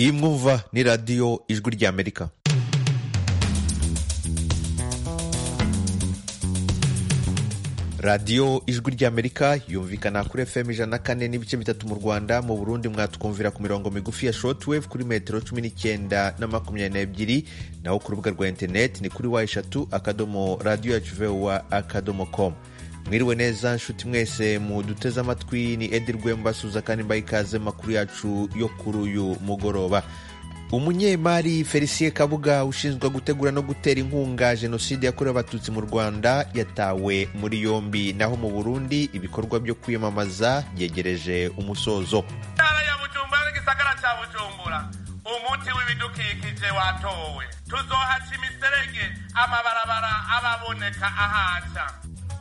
iyi mwumva ni radiyo ijwi ry'amerika radiyo ijwi ry'amerika yumvikana kuri fm ijana na kane n'ibice bitatu mu rwanda mu burundi mwatwumvira ku mirongo migufi ya shortwave kuri metero cumi n'icyenda na makumyabiri n'ebyiri naho ku rubuga rwa interineti ni kuri wa eshatu akadomo radiyo yacu vuba akadomo komu mwiriwe neza nshuti mwese muduteze amatwi ni edi rwemba suza kandi mbaye ikaze makuru yacu yo kuri uyu mugoroba umunyemari felicien kabuga ushinzwe gutegura no gutera inkunga jenoside yakorewe abatutsi mu rwanda yatawe muri yombi naho mu burundi ibikorwa byo kwiyamamaza byegereje umusozo intara ya bujumbura n'igisagara cya bujumbura umuti w'ibidukikije watowe tuzohaca imiserege amabarabara ababoneka ahaca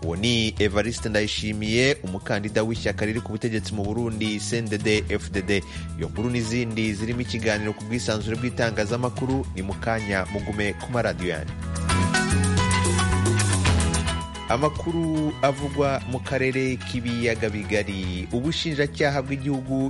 uwo ni evariste ndayishimiye umukandida w'ishyaka riri ku butegetsi mu burundi cndd fdd iyo nkuru n'izindi zirimo ikiganiro ku bwisanzure bw'itangazamakuru ni mu kanya mugume ku maradiyo yanyu amakuru avugwa mu karere k'ibiyaga bigari ubushinjacyaha bw'igihugu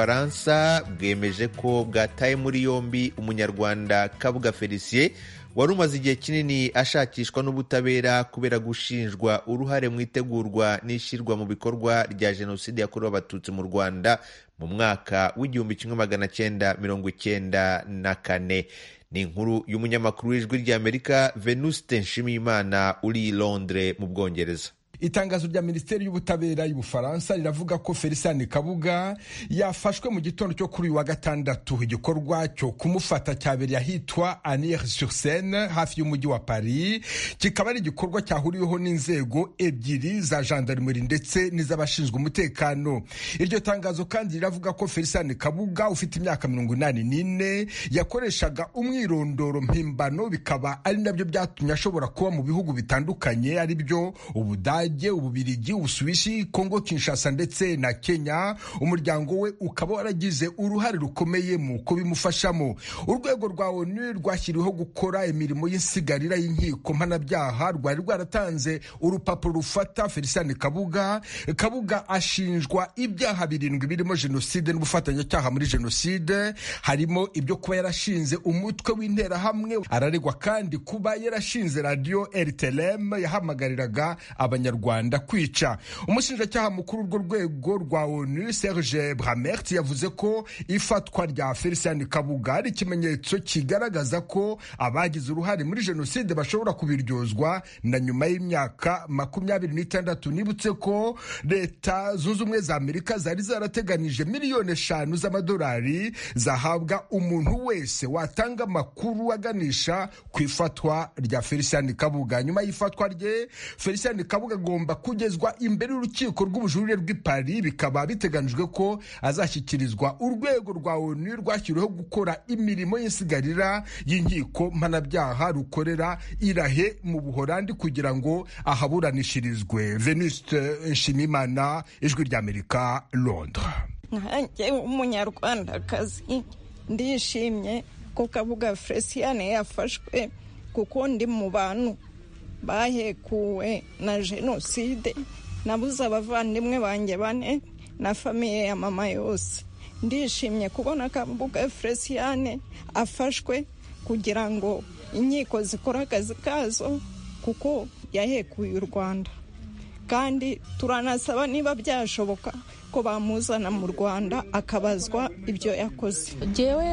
cy'ubufaransa bwemeje ko bwataye muri yombi umunyarwanda kabuga felicien wari umaze igihe kinini ashakishwa n'ubutabera kubera gushinjwa uruhare mu itegurwa n'ishyirwa mu bikorwa rya jenoside yakorewe abatutsi mu rwanda mu mwaka w'igihumbi kimwe magana cyenda mirongo icyenda na kane ni inkuru y'umunyamakuru w'ijwi ry'amerika venuste nshimiyimana uri i londre mu bwongereza itangazo rya minisiteri y'ubutabera y'ubufaransa riravuga ko felicien kabuga yafashwe mu gitondo cyo kuri uyu wa gatandatu igikorwa cyo kumufata cyabereye ahitwa anir sur seine hafi y'umujyi wa paris kikaba ari igikorwa cyahuriweho n'inzego ebyiri za gendarmerie ndetse n'iz'abashinzwe umutekano iryo tangazo kandi riravuga ko felicien kabuga ufite imyaka mirongo inani n'ine yakoreshaga umwirondoro mpimbano bikaba ari nabyo byatumye ashobora kuba mu bihugu bitandukanye ari byo ubudage ubudage ububirigi ubusuwisi kongo kinshasa ndetse na kenya umuryango we ukaba waragize uruhare rukomeye mu kubimufashamo urwego rwa onu rwashyiriweho gukora imirimo y'insigarira y'inkiko mpanabyaha rwari rwaratanze urupapuro rufata felicien kabuga kabuga ashinjwa ibyaha birindwi birimo jenoside n'ubufatanyacyaha muri jenoside harimo ibyo kuba yarashinze umutwe w'interahamwe araregwa kandi kuba yarashinze radiyo rtlm yahamagariraga abanyarwanda abanyarwanda kwica umushinjacyaha mukuru urwo rwego rwa onu serge bramert yavuze ko ifatwa rya felicien kabuga ari ikimenyetso kigaragaza ko abagize uruhare muri jenoside bashobora kubiryozwa na nyuma y'imyaka makumyabiri n'itandatu nibutse ko leta zunze ubumwe za amerika zari zarateganije miliyoni eshanu z'amadolari zahabwa umuntu wese watanga amakuru aganisha ku ifatwa rya felicien kabuga nyuma y'ifatwa rye felicien kabuga agomba kugezwa imbere y'urukiko rw'ubujurire rw'i Paris bikaba biteganijwe ko azashyikirizwa urwego rwa ONU rwashyiriweho gukora imirimo y'insigarira y'inkiko mpanabyaha rukorera irahe mu Buholandi kugira ngo ahaburanishirizwe Venuste Nshimimana ijwi ry'Amerika Londres nkanjye w'umunyarwandakazi ndishimye ko kabuga Felicien yafashwe kuko ndi mu bantu bahekuwe na jenoside nabuze abavandimwe banjye bane na famiye ya mama yose ndishimye kubona akambuga feliciyane afashwe kugira ngo inkiko zikore akazi kazo kuko yahekuye u rwanda kandi turanasaba niba byashoboka ko bamuzana mu rwanda akabazwa ibyo yakoze ngewe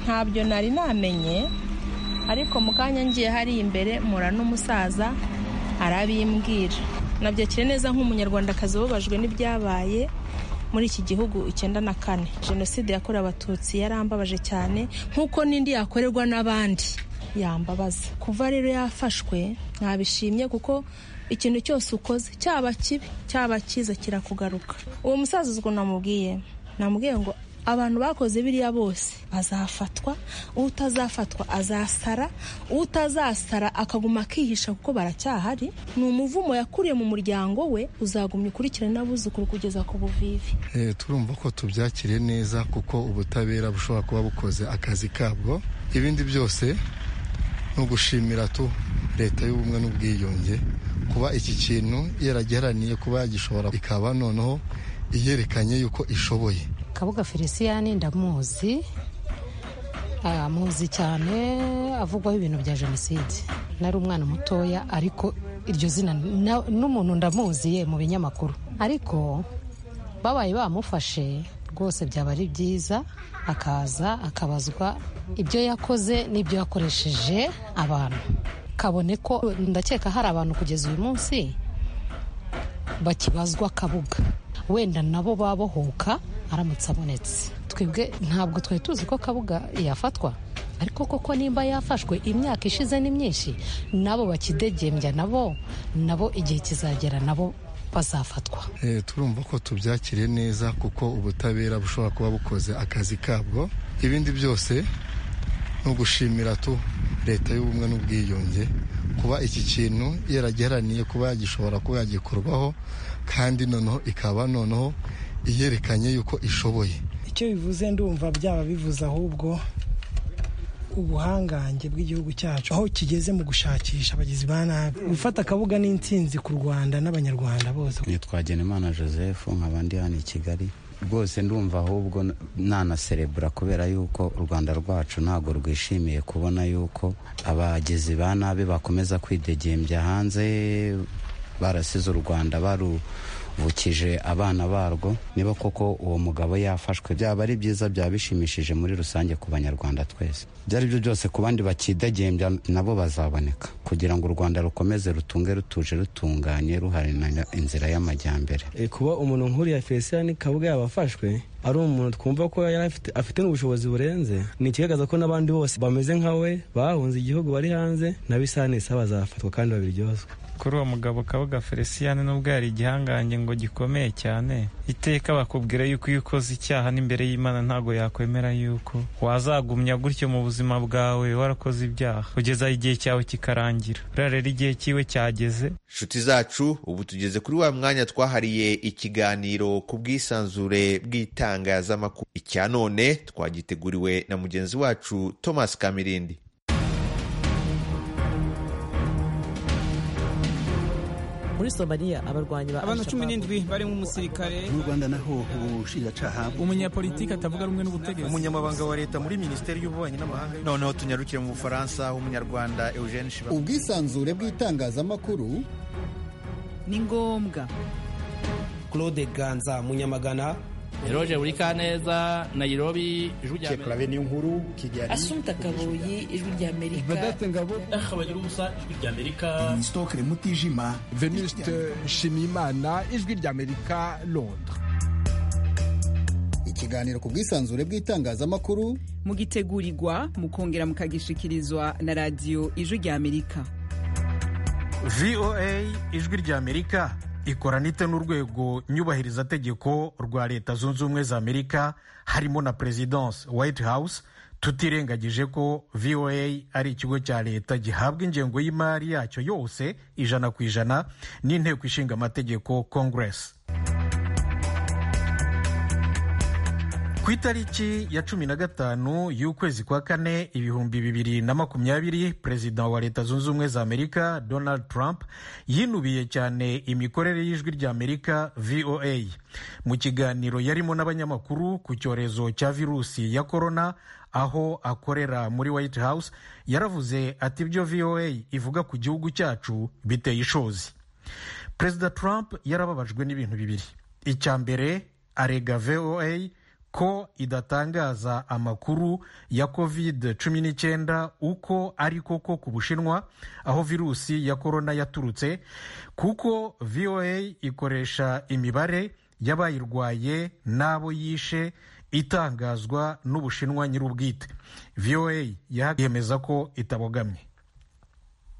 ntabyo nari namenye ariko mu kanya ngiye hari imbere mura n'umusaza arabimbwira nabyakire neza nk'umunyarwandakazi ubabajwe n'ibyabaye muri iki gihugu icyenda na kane jenoside yakorewe abatutsi yarambabaje cyane nk'uko n'indi yakorerwa n'abandi yambabaza kuva rero yafashwe nabishimye kuko ikintu cyose ukoze cyaba kibi cyaba cyiza kirakugaruka uwo musaza uzwi namubwiye namubwiye ngo abantu bakoze biriya bose bazafatwa utazafatwa azasara utazasara akaguma akihisha kuko baracyahari ni umuvumo yakuriye mu muryango we uzagumya ukurikirana abuzukuru kugeza ku buvivi turumva ko tubyakire neza kuko ubutabera bushobora kuba bukoze akazi kabwo ibindi byose ni ugushimira tu leta y'ubumwe n'ubwiyunge kuba iki kintu yaragiharaniye kuba yagishobora ikaba noneho iyerekanye yuko ishoboye kabuga felicien ndamuzi amuzi cyane avugwaho ibintu bya jenoside nari umwana mutoya ariko iryo zina na- n'umuntu ndamuziye mu binyamakuru ariko babaye bamufashe rwose byaba ari byiza akaza akabazwa ibyo yakoze n'ibyo yakoresheje abantu kabone ko ndakeka hari abantu kugeza uyu munsi bakibazwa kabuga wenda nabo babohoka aramutse abonetse twebwe ntabwo twari tuzi ko kabuga yafatwa ariko koko nimba yafashwe imyaka ishize ni myinshi nabo bakidegembya nabo nabo igihe kizagera nabo bazafatwa Eh, turumva ko tubyakiriye neza kuko ubutabera bushobora kuba bukoze akazi kabwo ibindi byose ni ugushimira tu leta y'ubumwe n'ubwiyunge kuba iki kintu yaragiharaniye kuba yagishobora kuba yagikorwaho kandi noneho ikaba noneho iyerekanye yuko ishoboye icyo bivuze ndumva byaba bivuze ahubwo ubuhangange bw'igihugu cyacu aho kigeze mu gushakisha abagizi ba nabi gufata akabuga n'intsinzi ku rwanda n'abanyarwanda bose nitwa Genimana joseph nkaba ndi hano i kigali rwose ndumva ahubwo nanaserebura kubera yuko u rwanda rwacu ntabwo rwishimiye kubona yuko abagizi ba nabi bakomeza kwidegembya hanze barasize u rwanda baruvukije abana barwo niba koko uwo mugabo yafashwe byaba ari byiza byaba bishimishije muri rusange ku banyarwanda twese ibyo ari byo byose ku bandi bakidegembya nabo bazaboneka kugira ngo u rwanda rukomeze rutunge rutuje rutunganye ruharanira inzira y'amajyambere Eh, kuba umuntu nk'uriya Felicien Kabuga yabafashwe ari umuntu twumva ko yari afite- afite n'ubushobozi burenze ni ikigaragaza ko n'abandi bose bameze nka we bahunze igihugu bari hanze na bisanisa bazafatwa kandi babiryozwe kuri uwo mugabo kabuga felicien n'ubwo yari igihangange ngo gikomeye cyane iteka bakubwira yuko iyo ukoze icyaha n'imbere y'imana ntabwo yakwemera yuko wazagumya gutyo mu buzima bwawe warakoze ibyaha kugeza igihe cyawe kikarangira uriya rero igihe cyiwe cyageze nshuti zacu ubu tugeze kuri wa mwanya twahariye ikiganiro ku bwisanzure bw'itangazamakuru icya none twagiteguriwe na mugenzi wacu thomas kamirindi muri somaliya abarwanyi ba abantu cumi Al-Shabaab- n'indwi barimo umusirikare mu rwanda naho ubushinjacyaha umunyapolitiki atavuga rumwe n'ubutegetsi umunyamabanga wa leta muri minisiteri y'ububanyi n'amahanga noneho tunyarukire mu bufaransa umunyarwanda eugene shiba ubwisanzure bw'itangazamakuru ni ngombwa claude ganza munyamagana Eroge Burikaneza Nairobi Ijwi rya Amerika clave niyonkuru kigali asumta kabuyi ijwi ry'amerika Vedaste ngabo ubusa Ijwi rya Amerika stokre mutijima veniste nshimiyimana ijwi ry'amerika londres ikiganiro ku bwisanzure bw'itangazamakuru mugitegurirwa mukongera mukagishikirizwa na radiyo ijwi ry'amerika voa ijwi rya amerika ikorana ite n'urwego nyubahirizategeko rwa leta zunze ubumwe za amerika harimo na perezidansi white house tutirengagije ko voa ari ikigo cya leta gihabwa ingengo y'imari yacyo yose ijana ku ijana n'inteko ishinga amategeko congress ku itariki ya cumi na gatanu y'ukwezi kwa kane ibihumbi bibiri na makumyabiri perezida wa leta zunze ubumwe za amerika donald trump yinubiye cyane imikorere y'ijwi rya amerika voa mu kiganiro yarimo n'abanyamakuru ku cyorezo cya virusi ya korona aho akorera muri white house yaravuze ati ibyo voa ivuga ku gihugu cyacu biteye ishozi perezida trump yarababajwe n'ibintu bibiri icya mbere arega voa ko idatangaza amakuru ya covid 19 uko ari koko ku bushinwa aho virusi ya korona yaturutse kuko voa ikoresha imibare y'abayirwaye n'abo yishe itangazwa n'ubushinwa nyir'ubwite voa yemeza ko itabogamye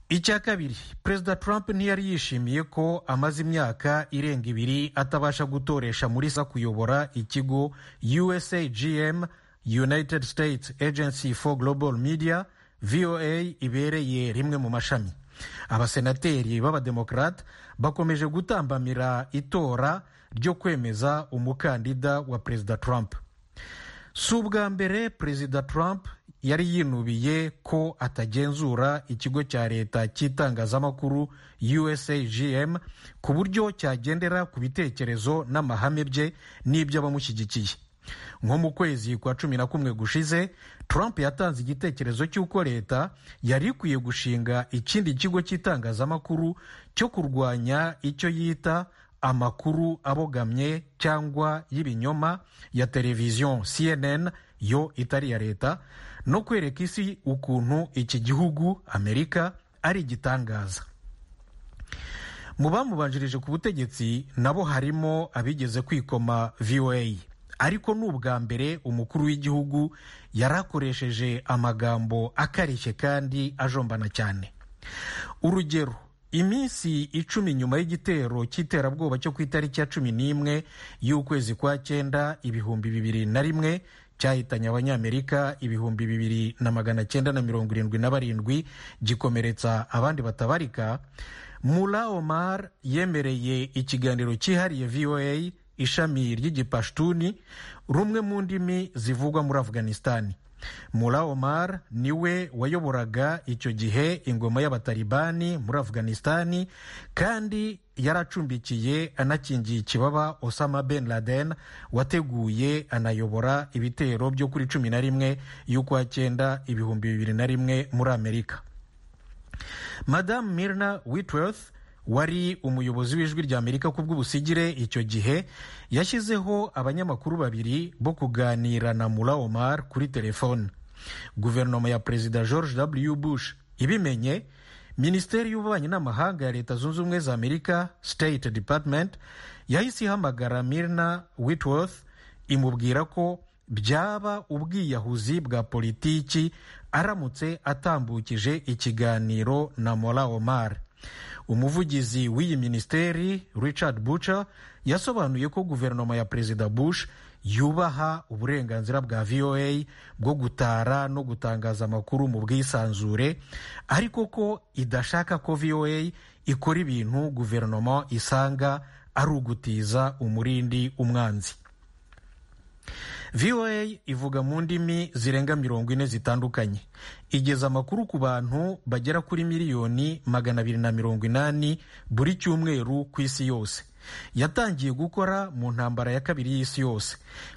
icya kabiri perezida trump ntiyari yishimiye ko amaze imyaka irenga ibiri atabasha gutoresha muri sa kuyobora ikigo usagm united states agency for global media voa ibereye rimwe mu mashami abasenateri b'abademokarate bakomeje gutambamira itora ryo kwemeza umukandida wa perezida trump si ubwa mbere perezida trump yari yinubiye ko atagenzura ikigo cya leta cy'itangazamakuru usagm ku buryo cyagendera ku bitekerezo n'amahame bye n'iby'abamushyigikiye nko mu kwezi kwa cumi na kumwe gushize trump yatanze igitekerezo cy'uko leta yari ikwiye gushinga ikindi kigo cy'itangazamakuru cyo kurwanya icyo yita amakuru abogamye cyangwa y'ibinyoma ya televiziyo cnn yo itari iya leta no kwereka isi ukuntu iki gihugu amerika ari igitangaza mu bamubanjirije ku butegetsi nabo harimo abigeze kwikoma voa ariko ni ubwa mbere umukuru w'igihugu yarakoresheje amagambo akarishye kandi ajombana cyane urugero iminsi icumi nyuma y'igitero cy'iterabwoba cyo ku itariki ya cumi n'imwe y'ukwezi kwa cyenda ibihumbi bibiri na rimwe cyahitanye abanyamerika ibihumbi bibiri na magana cyenda na mirongo irindwi na barindwi gikomeretsa abandi batabarika mura omar yemereye ikiganiro cyihariye voa ishami ry'igipashtuni rumwe mu ndimi zivugwa muri afghanistan mura omar niwe wayoboraga icyo gihe ingoma y'abataribani muri afghanistan kandi yaracumbikiye anakingiye ikibaba osama ben laden wateguye anayobora ibitero byo kuri cumi na rimwe y'ukwa cyenda ibihumbi bibiri na rimwe muri amerika madamu mirna witworth wari umuyobozi w'ijwi rya amerika ku bw'ubusigire icyo gihe yashyizeho abanyamakuru babiri bo kuganira na mura omar kuri telefone guverinoma ya perezida george w bush ibimenye minisiteri y'ububanyi n'amahanga ya leta zunze ubumwe za amerika state department yahise ihamagara mirna witworth imubwira ko byaba ubwiyahuzi bwa politiki aramutse atambukije ikiganiro na mura omar umuvugizi w'iyi minisiteri richard buca yasobanuye ko guverinoma ya perezida bush yubaha uburenganzira bwa voa bwo gutara no gutangaza amakuru mu bwisanzure ariko ko idashaka ko voa ikora ibintu guverinoma isanga ari ugutiza umurindi umwanzi voa ivuga mu ndimi zirenga mirongo ine zitandukanye igeza amakuru ku bantu bagera kuri miliyoni magana abiri na mirongo inani buri cyumweru ku isi yose yatangiye gukora mu ntambara ya kabiri y'isi yose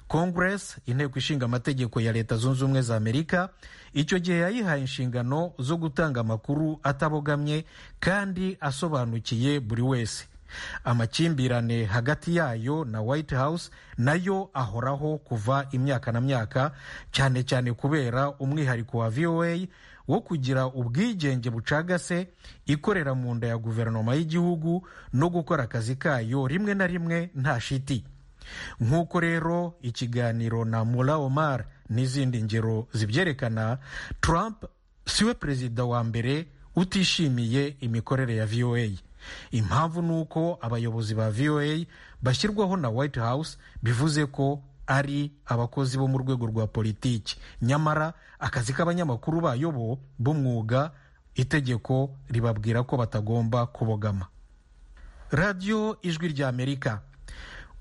congress inteko ishinga amategeko ya leta zunze ubumwe za amerika icyo gihe yayihaye inshingano zo gutanga amakuru atabogamye kandi asobanukiye buri wese amakimbirane hagati yayo na white house nayo ahoraho kuva imyaka na myaka cyane cyane kubera umwihariko wa voa wo kugira ubwigenge bucagase ikorera mu nda ya guverinoma y'igihugu no gukora akazi kayo rimwe na rimwe nta shiti nk'uko rero ikiganiro na mura omar n'izindi ngero zibyerekana trump siwe perezida wa mbere utishimiye imikorere ya voa impamvu ni uko abayobozi ba voa bashyirwaho na white house bivuze ko ari abakozi bo mu rwego rwa politiki nyamara akazi k'abanyamakuru bayo bo b'umwuga itegeko ribabwira ko batagomba kubogama radiyo ijwi rya amerika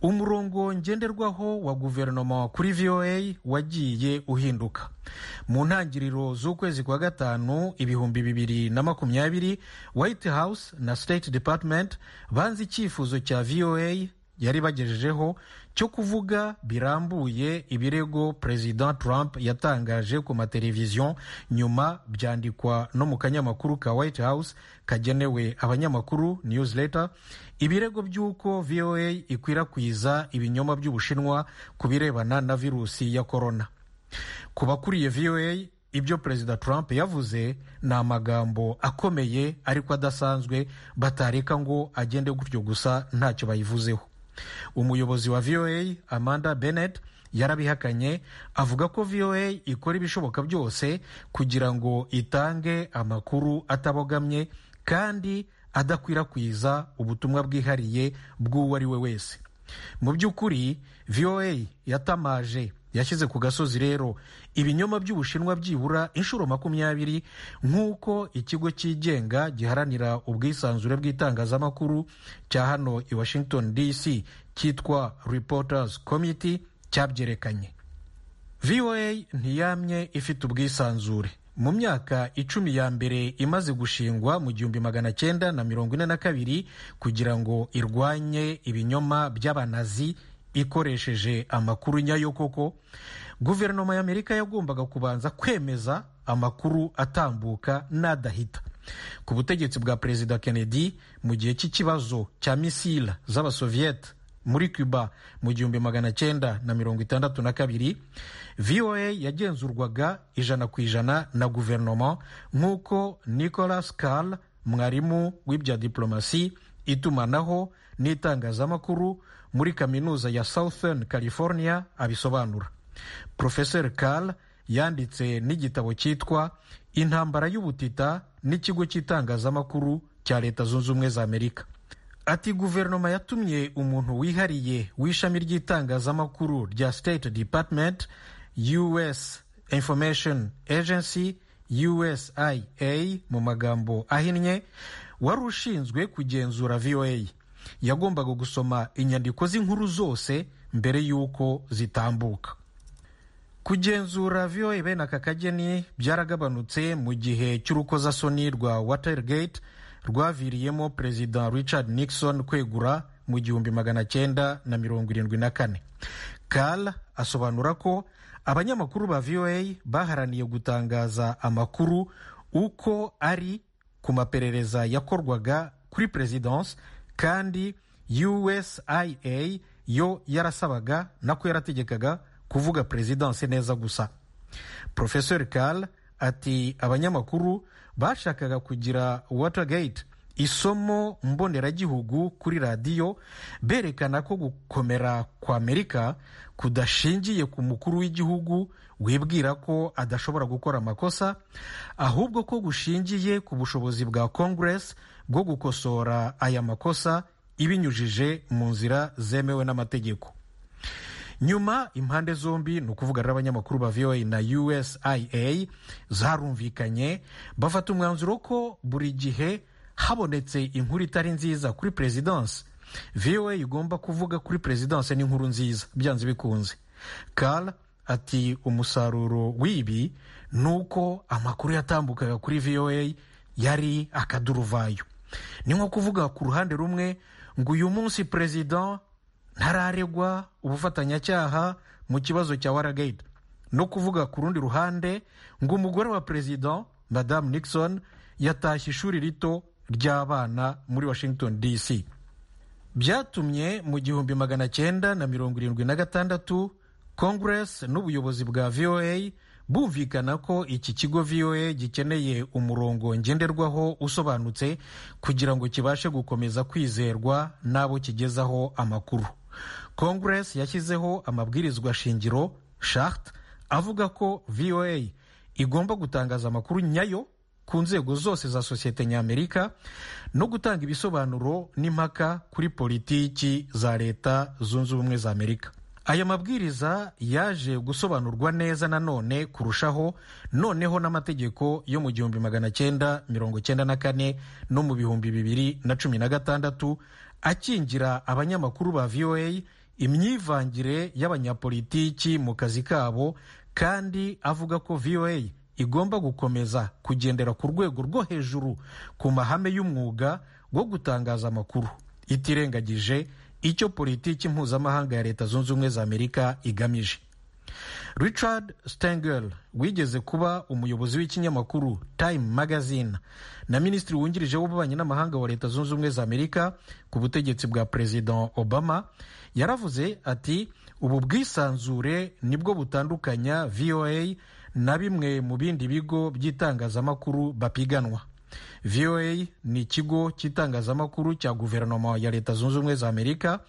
umurongo ngenderwaho wa guverinoma kuri voa wagiye uhinduka mu ntangiriro z'ukwezi kwa gatanu ibihumbi bibiri na makumyabiri white house na state department banze icyifuzo cya voa yari bagejejeho cyo kuvuga birambuye ibirego perezida trump yatangaje ku mateleviziyo nyuma byandikwa no mu kanyamakuru ka white house kagenewe abanyamakuru newsletter ibirego by'uko voa ikwirakwiza ibinyoma by'ubushinwa ku birebana na virusi ya korona ku bakuriye voa ibyo perezida trump yavuze ni amagambo akomeye ariko adasanzwe batareka ngo agende gutyo gusa ntacyo bayivuzeho umuyobozi wa voa amanda bennett yarabihakanye avuga ko voa ikora ibishoboka byose kugira ngo itange amakuru atabogamye kandi adakwirakwiza ubutumwa bwihariye bw'uwo ari we wese mu by'ukuri voa yatamaje yashyize ku gasozi rero ibinyoma by'ubushinwa byibura inshuro makumyabiri nk'uko ikigo cyigenga giharanira ubwisanzure bw'itangazamakuru cya hano i washington dc cyitwa reporters committee cyabyerekanye voa ntiyamye ifite ubwisanzure mu myaka icumi ya mbere imaze gushingwa mu gihumbi magana cyenda na mirongo ine na kabiri kugira ngo irwanye ibinyoma by'abanazi ikoresheje amakuru nyayo koko guverinoma y'amerika yagombaga kubanza kwemeza amakuru atambuka n'adahita ku butegetsi bwa perezida kennedy mu gihe cy'ikibazo cya misila z'abasoviyete muri cuba mu gihumbi magana cyenda na mirongo itandatu na kabiri voa yagenzurwaga ijana ku ijana na guverinoma nk'uko nicolas carl mwarimu w'ibya diplomasi itumanaho n'itangazamakuru muri kaminuza ya southern california abisobanura profesor carl yanditse n'igitabo cyitwa intambara y'ubutita n'ikigo cy'itangazamakuru cya leta zunze ubumwe za amerika ati guverinoma yatumye umuntu wihariye w'ishami ry'itangazamakuru rya state department us information agency usia mu magambo ahinnye wari ushinzwe kugenzura voa yagombaga gusoma inyandiko z'inkuru zose mbere y'uko zitambuka kugenzura voa bene aka kageni byaragabanutse mu gihe cy'urukozasoni rwa watergate rwaviriyemo perezida richard nixon kwegura mu gihumbi magana cyenda na mirongo irindwi na kane kal asobanura ko abanyamakuru ba voa baharaniye gutangaza amakuru uko ari ku maperereza yakorwaga kuri perezidansi kandi usia yo yarasabaga nako yarategekaga kuvuga perezidansi neza gusa profesor kal ati abanyamakuru bashakaga kugira watergate isomo mboneragihugu kuri radiyo berekana ko gukomera kwa amerika kudashingiye ku mukuru w'igihugu wibwira ko adashobora gukora amakosa ahubwo ko gushingiye ku bushobozi bwa congress bwo gukosora aya makosa ibinyujije mu nzira zemewe n'amategeko nyuma impande zombi ni ukuvugana n'abanyamakuru ba voa na usia zarumvikanye bafata umwanzuro ko buri gihe habonetse inkuru itari nziza kuri perezidansi voa igomba kuvuga kuri perezidansi n'inkuru nziza byanze bikunze kara ati umusaruro w'ibi ni uko amakuru yatambukaga kuri voa yari akaduruvayo ni nko kuvuga ku ruhande rumwe ngo uyu munsi perezida ntararegwa ubufatanyacyaha mu kibazo cya waragayidi no kuvuga ku rundi ruhande ngo umugore wa perezida madamu nixon yatashye ishuri rito ry'abana muri washington dc byatumye mu gihumbi magana cyenda na mirongo irindwi na gatandatu congress n'ubuyobozi bwa voa bumvikana ko iki kigo voa gikeneye umurongo ngenderwaho usobanutse kugira ngo kibashe gukomeza kwizerwa n'abo kigezaho amakuru congress yashyizeho amabwirizwa shingiro shart avuga ko voa igomba gutangaza amakuru nyayo ku nzego zose za sosiyete ny'amerika no gutanga ibisobanuro n'impaka kuri politiki za leta zunze ubumwe za amerika aya mabwiriza yaje gusobanurwa neza nanone kurushaho noneho n'amategeko yo mu gihumbi magana cyenda mirongo cyenda na kane no mu bihumbi bibiri na cumi na gatandatu akingira abanyamakuru ba voa imyivangire y'abanyapolitiki mu kazi kabo kandi avuga ko voa igomba gukomeza kugendera ku rwego rwo hejuru ku mahame y'umwuga wo gutangaza amakuru itirengagije icyo politiki mpuzamahanga ya leta zunze ubumwe za amerika igamije richard stengel wigeze kuba umuyobozi w'ikinyamakuru time magazine na minisitiri wungirije w'ububanyi n'amahanga wa leta zunze ubumwe za amerika ku butegetsi bwa perezida obama yaravuze ati ubu bwisanzure nibwo butandukanya voa na bimwe mu bindi bigo by'itangazamakuru bapiganwa voa ni ikigo cy'itangazamakuru cya guverinoma ya leta zunze ubumwe za amerika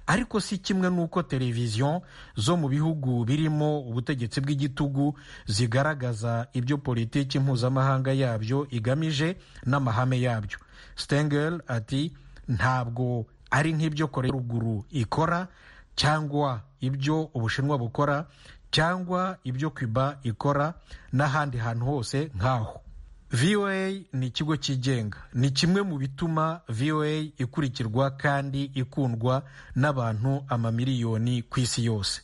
ariko si kimwe n'uko televiziyo zo mu bihugu birimo ubutegetsi bw'igitugu zigaragaza ibyo politiki mpuzamahanga yabyo igamije n'amahame yabyo stengel ati ntabwo ari nk'ibyo korea ruguru ikora cyangwa ibyo ubushinwa bukora cyangwa ibyo cuba ikora n'ahandi hantu hose nk'aho voa ni ikigo cyigenga ni kimwe mu bituma voa ikurikirwa kandi ikundwa n'abantu amamiliyoni ku isi yose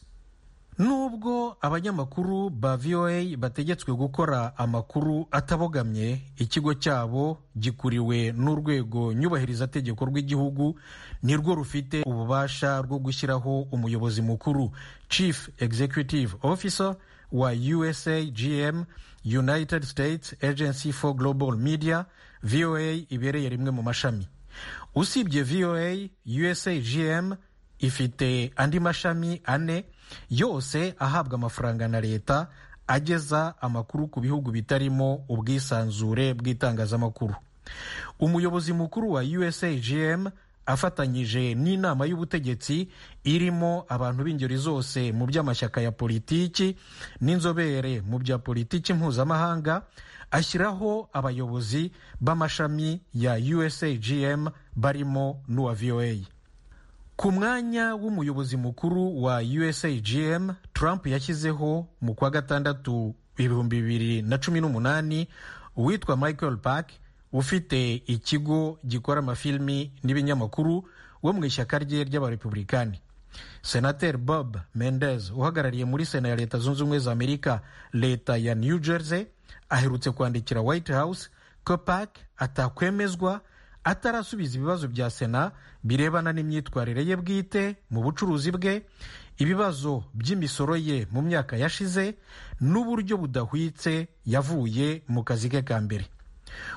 nubwo abanyamakuru ba voa bategetswe gukora amakuru atabogamye ikigo cyabo gikuriwe n'urwego nyubahirizategeko rw'igihugu nirwo rufite ububasha bwo gushyiraho umuyobozi mukuru chief executive officer wa usagm united states agency for global media voa ibereye rimwe mu mashami usibye voa usagm ifite andi mashami ane yose ahabwa amafaranga na leta ageza amakuru ku bihugu bitarimo ubwisanzure bw'itangazamakuru umuyobozi mukuru wa usagm afatanyije n'inama y'ubutegetsi irimo abantu b'ingeri zose mu by'amashyaka ya politiki n'inzobere mu bya politiki mpuzamahanga ashyiraho abayobozi b'amashami ya usagm barimo n'uwa voa ku mwanya w'umuyobozi mukuru wa usagm trump yashyizeho mu kwa gatandatu ibihumbi bibiri na cumi n'umunani uwitwa michael park ufite ikigo gikora amafilimi n'ibinyamakuru wo mu ishyaka rye ry'abarepublikani senateri bob mendez uhagarariye muri sena ya leta zunze ubumwe za amerika leta ya new jersey aherutse kwandikira white house ko park atakwemezwa atarasubiza ibibazo bya sena birebana n'imyitwarire ye bwite mu bucuruzi bwe ibibazo by'imisoro ye mu myaka yashize n'uburyo budahwitse yavuye mu kazi ke ka mbere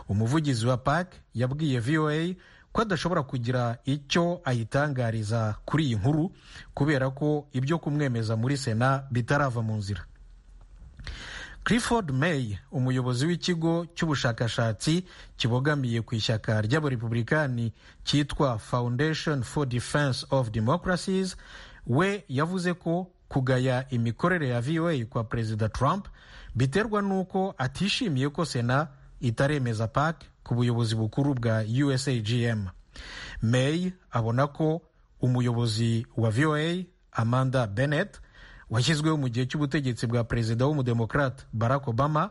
umuvugizi wa park yabwiye voa ko adashobora kugira icyo ayitangariza kuri iyi nkuru kubera ko ibyo kumwemeza muri sena bitarava mu nzira clifford may umuyobozi w'ikigo cy'ubushakashatsi kibogamiye ku ishyaka ry'abarepublikani cyitwa foundation for defense of democracies we yavuze ko kugaya imikorere ya voa kwa perezida trump biterwa n'uko atishimiye ko sena itaremeza pac ku buyobozi bukuru bwa usagm may abona ko umuyobozi wa voa amanda bennett washyizweho mu gihe cy'ubutegetsi bwa perezida w'umudemokrate barack obama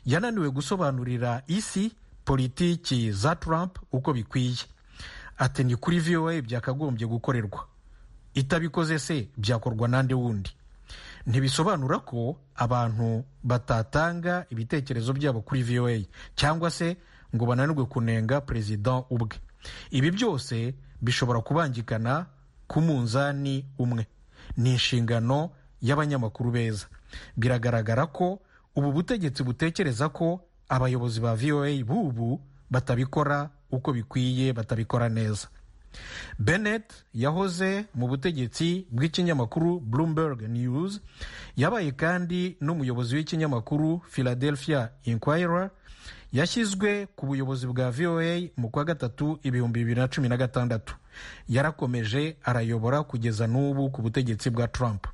yananiwe gusobanurira isi politiki za trump uko bikwiye ati ni kuri voa byakagombye gukorerwa itabikoze se byakorwa n'andi wundi ntibisobanura ko abantu batatanga ibitekerezo byabo kuri voa cyangwa se ngo bananirwe kunenga perezida ubwe ibi byose bishobora kubangikana ku munzani umwe ni inshingano y'abanyamakuru beza biragaragara ko ubu butegetsi butekereza ko abayobozi ba voa bubu batabikora uko bikwiye batabikora neza bennett yahoze mu butegetsi bw'ikinyamakuru bloomberg news yabaye kandi n'umuyobozi w'ikinyamakuru philadelphia inquirer yashyizwe ku buyobozi bwa voa mu kwa gatatu ibihumbi bibiri na cumi na gatandatu yarakomeje arayobora kugeza n'ubu ku butegetsi bwa trump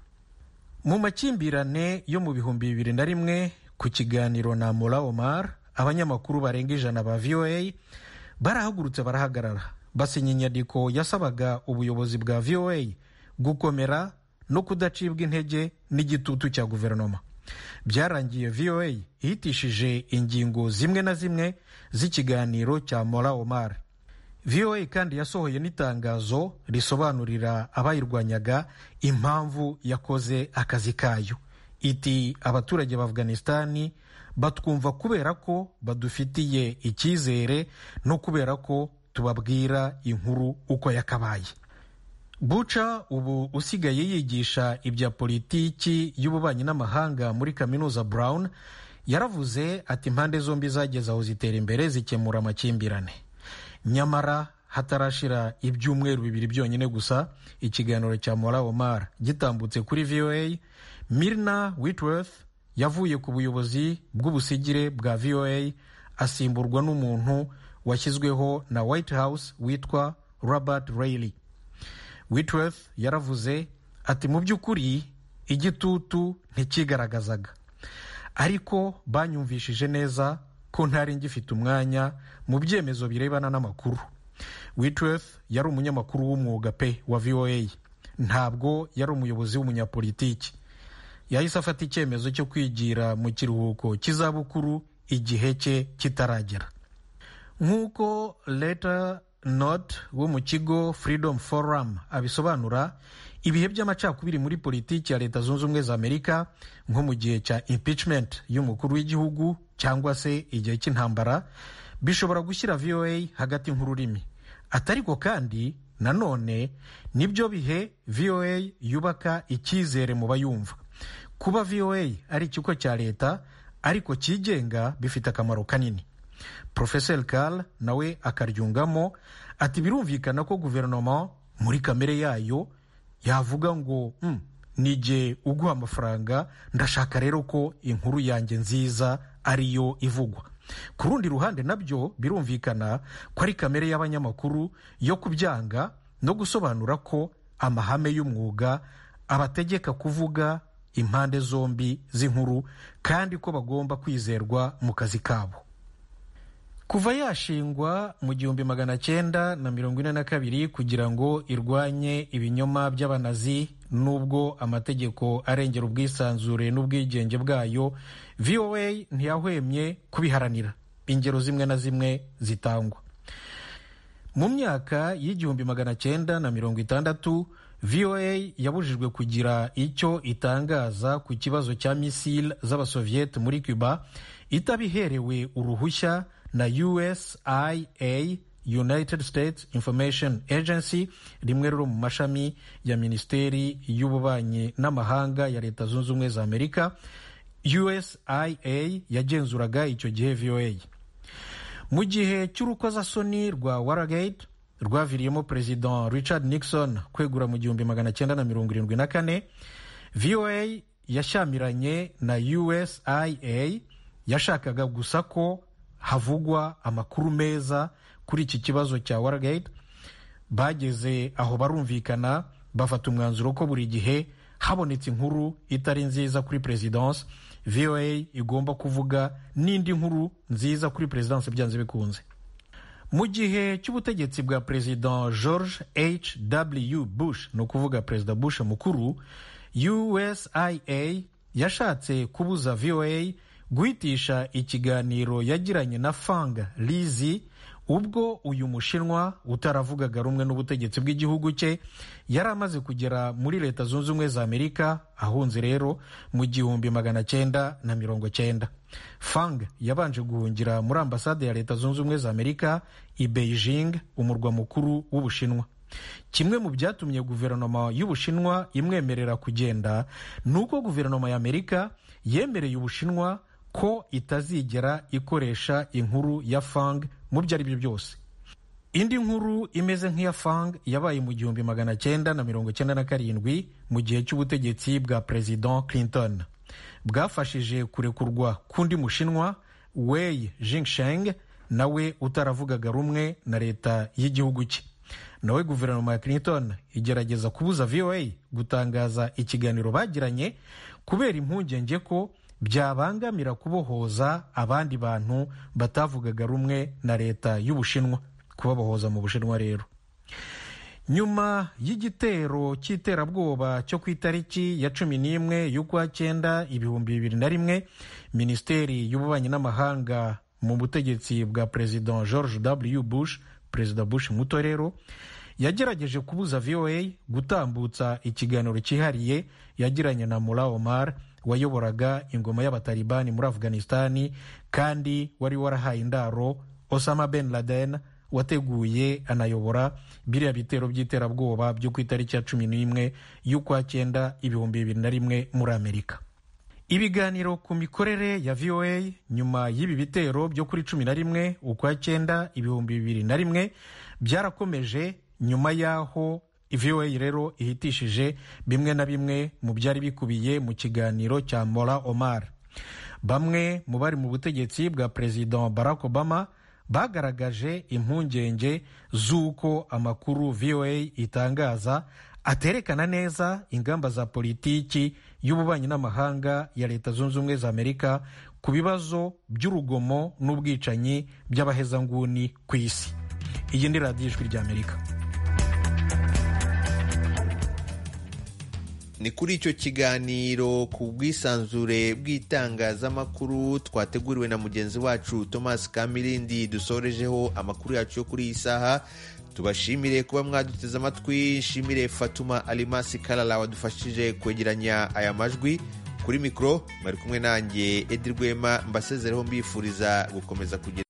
mu makimbirane yo mu bihumbi bibiri na rimwe ku kiganiro na mura omar abanyamakuru barenga ijana ba voa barahagurutse barahagarara basinya inyandiko yasabaga ubuyobozi bwa voa gukomera no kudacibwa intege n'igitutu cya guverinoma byarangiye voa ihitishije ingingo zimwe na zimwe z'ikiganiro cya mura omar voa kandi yasohoye n'itangazo risobanurira abayirwanyaga impamvu yakoze akazi kayo iti abaturage ba afghanistan batwumva kubera ko badufitiye icyizere no kubera ko tubabwira inkuru uko yakabaye buca ubu usigaye yigisha ibya politiki y'ububanyi n'amahanga muri kaminuza brown yaravuze ati impande zombi zageze aho zitera imbere zikemura amakimbirane nyamara hatarashira ibyumweru bibiri byonyine gusa ikiganiro cya mora omar gitambutse kuri voa mirna whitworth yavuye ku buyobozi bw'ubusigire bwa voa asimburwa n'umuntu washyizweho na white house witwa robert reilly whitworth yaravuze ati mu by'ukuri igitutu ntikigaragazaga ariko banyumvishije neza ko ntari ngifite umwanya mu byemezo birebana n'amakuru witworth yari umunyamakuru w'umwuga pe wa voa ntabwo yari umuyobozi w'umunyapolitiki yahise afata icyemezo cyo kwigira mu kiruhuko cy'izabukuru igihe cye kitaragera nk'uko leta not wo mu kigo freedom forum abisobanura ibihe by'amacakubiri muri politiki ya leta zunze ubumwe za amerika nko mu gihe cya impeachment y'umukuru w'igihugu cyangwa se igihe cy'intambara bishobora gushyira voa hagati nk'ururimi atariko kandi nanone nibyo bihe voa yubaka icyizere mu bayumva kuba voa ari ikigo cya leta ariko cyigenga bifite akamaro kanini porofeseri kari nawe akaryungamo ati birumvikana ko guverinoma muri kamere yayo yavuga ngo nige uguha amafaranga ndashaka rero ko inkuru yanjye nziza ariyo ivugwa ku rundi ruhande nabyo birumvikana ko ari kamere y'abanyamakuru yo kubyanga no gusobanura ko amahame y'umwuga abategeka kuvuga impande zombi z'inkuru kandi ko bagomba kwizerwa mu kazi kabo kuva yashingwa mu gihumbi magana cyenda na mirongo ine na kabiri kugira ngo irwanye ibinyoma by'abanazi n'ubwo amategeko arengera ubwisanzure n'ubwigenge bwayo voa ntiyahwemye kubiharanira ingero zimwe na zimwe zitangwa mu myaka y'igihumbi magana cyenda na mirongo itandatu voa yabujijwe kugira icyo itangaza ku kibazo cya misile z'abasovieti muri cuba itabiherewe uruhushya na usia united states information agency rimwe riri mu mashami ya minisiteri y'ububanyi n'amahanga ya leta zunze ubumwe za amerika usia yagenzuraga icyo gihe voa mu gihe cy'urukozasoni rwa waragate rwaviriyemo perezida richard nixon kwegura mu gihumbi magana cyenda na mirongo irindwi na kane voa yashyamiranye na usia yashakaga gusa ko havugwa amakuru meza kuri iki kibazo cya waragate bageze aho barumvikana bafata umwanzuro ko buri gihe habonetse inkuru itari nziza kuri perezidansi voa igomba kuvuga n'indi nkuru nziza kuri perezidansi byanze bikunze mu gihe cy'ubutegetsi bwa perezida george h w bush ni ukuvuga perezida bush mukuru usia yashatse kubuza voa guhitisha ikiganiro yagiranye na fang lizi ubwo uyu mushinwa utaravugaga rumwe n'ubutegetsi bw'igihugu cye yari amaze kugera muri leta zunze ubumwe za amerika ahunze rero mu gihumbi magana cyenda na mirongo cyenda fang yabanje guhungira muri ambasade ya leta zunze ubumwe za amerika i beijing umurwa mukuru w'ubushinwa kimwe mu byatumye guverinoma y'ubushinwa imwemerera kugenda ni uko guverinoma y'amerika yemereye ubushinwa ko itazigera ikoresha inkuru ya fang mu byo ari byo byose indi nkuru imeze nk'iya fang yabaye mu gihumbi magana cyenda na mirongo cyenda na karindwi mu gihe cy'ubutegetsi bwa perezida clinton bwafashije kurekurwa k'undi mushinwa wei jingsheng nawe utaravugaga rumwe na leta y'igihugu cye nawe guverinoma ya clinton igerageza kubuza voa gutangaza ikiganiro bagiranye kubera impungenge ko byabangamira kubohoza abandi bantu batavugaga rumwe na leta y'ubushinwa kubabohoza mu bushinwa rero nyuma y'igitero cy'iterabwoba cyo ku itariki ya cumi n'imwe y'ukwa cyenda ibihumbi bibiri na rimwe minisiteri y'ububanyi n'amahanga mu butegetsi bwa perezida george w bush perezida bush muto rero yagerageje kubuza voa gutambutsa ikiganiro cyihariye yagiranye na mura omar wayoboraga ingoma y'abatalibani muri afghanistani kandi wari warahaye indaro osama ben laden wateguye anayobora biriya bitero by'iterabwoba byo ku itariki ya cumi n'imwe y'ukwa cyenda ibihumbi bibiri na rimwe muri amerika ibiganiro ku mikorere ya voa nyuma y'ibi bitero byo kuri cumi na rimwe ukwa cyenda ibihumbi bibiri na rimwe byarakomeje nyuma y'aho voa rero ihitishije bimwe na bimwe mu byari bikubiye mu kiganiro cya mora omar bamwe mu bari mu butegetsi bwa perezida barack obama bagaragaje impungenge z'uko amakuru voa itangaza aterekana neza ingamba za politiki y'ububanyi n'amahanga ya leta zunze ubumwe za amerika ku bibazo by'urugomo n'ubwicanyi by'abahezanguni ku isi iyi ni radiyo ijwi ry'amerika ni kuri icyo kiganiro ku bwisanzure bw'itangazamakuru twateguriwe na mugenzi wacu thomas kamirindi dusorejeho amakuru yacu yo kuri iyi saha tubashimire kuba mwaduteze amatwi nshimire fatuma alimasi karara wadufashije kwegeranya aya majwi kuri mikoro mwari kumwe nanjye edi rwema mbasezereho mbifuriza gukomeza kugira